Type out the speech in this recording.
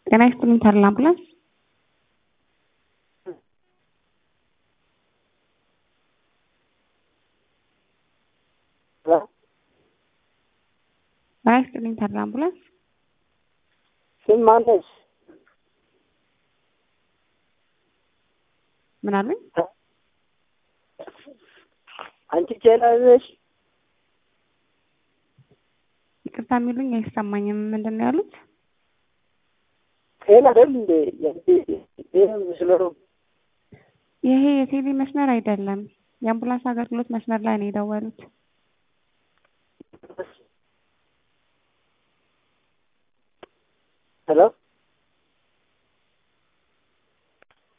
ጤና ይስጥልኝ ተድላ አምቡላንስ ጤና ይስጥልኝ ተድላ አምቡላንስ ስም ማነሽ? ምን አሉኝ? አንቺ ቼላ ነሽ? ይቅርታ የሚሉኝ አይሰማኝም። ምንድን ነው ያሉት? ጤና አይደል እንዴ? ይህ ምስሎ ይሄ የቴሌ መስመር አይደለም። የአምቡላንስ አገልግሎት መስመር ላይ ነው የደወሉት። ሄሎ